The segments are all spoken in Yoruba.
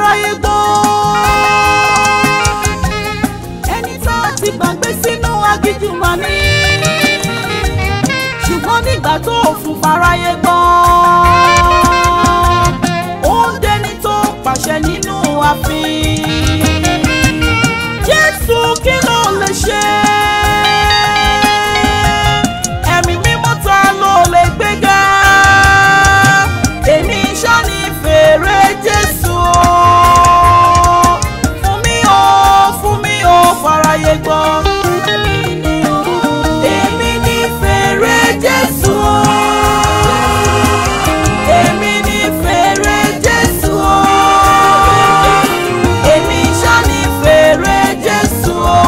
fáráyé gbọ́. ẹni tá a ti gbàgbé sínú aginjù mà ní. ṣùgbọ́n nígbà tó fún fáráyé gbọ́. ó ń dẹni tó pàṣẹ nínú ààfin. jésù kí ló lè ṣe? ẹ̀mí mímọ́ ta ló lè gbéga? èmi ṣáni fèrè jésù o. fún mi o fún mi o fàráyé gbọ́. èmi ní fèrè jésù o. èmi ní fèrè jésù o. èmi ṣáni fèrè jésù o.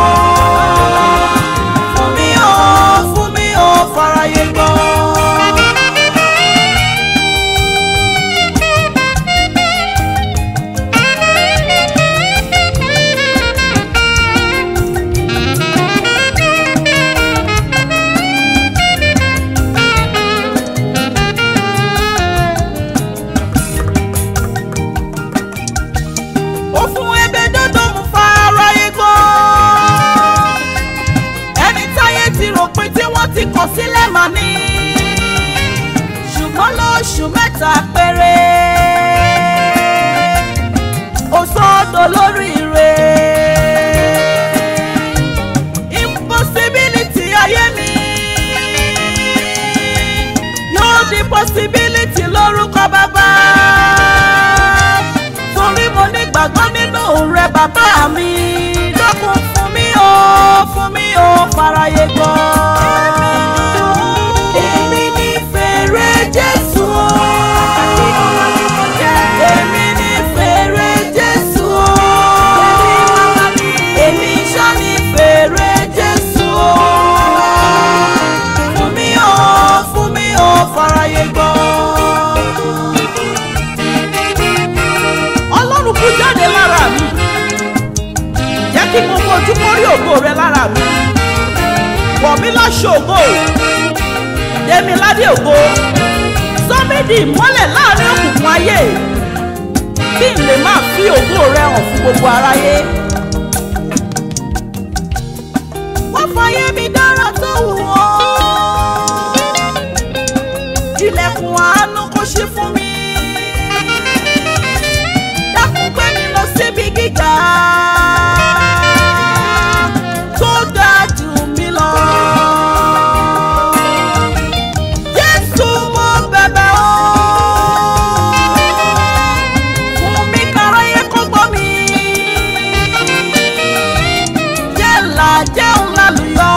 fún mi o fún mi o fàráyé gbọ́. ó fún ẹgbẹ́ dọ́dọ̀ mú fara igbó. ẹni táyé ti rò pé tí wọ́n ti kọ̀ sílẹ̀ mà ní. ṣùgbọ́n lóṣù mẹ́ta péré. ó sọ́dọ̀ lórí rẹ̀. impossibility ayé mi. yóò di possibility lórúkọ bàbá torí mo nígbàgbọ́ nínú rẹ bàbá mi dákun fún mi o fún mi o fàráyé gbọ́. èmi ní fèrè jésù o. èmi ní fèrè jésù o. èmi ṣá ní fèrè jésù o. fún mi o fún mi o fàráyé gbọ́ ọlọ́run kú jáde lára mi jẹ́ kí mo fojú mórí ògo rẹ lára mi wọ̀ mí láṣọ ògo dèmi ládé ògo sọ́mídì ìmọ́lẹ̀ láàrin òkùnkùn ayé kí n lè máa fi ògo rẹ hàn fún gbogbo aráyé. wọ́n fàyè mi dára tó wù ọ́ ilẹ̀kùn àánú kò ṣí fún mi dákun gbé mi lọ síbi gíga tó ga jù mí lọ. Jésù mo bẹ̀bẹ̀ o fún mi káráyé kó gbọ́ mi. Jẹ́ là jẹun lálùyọ.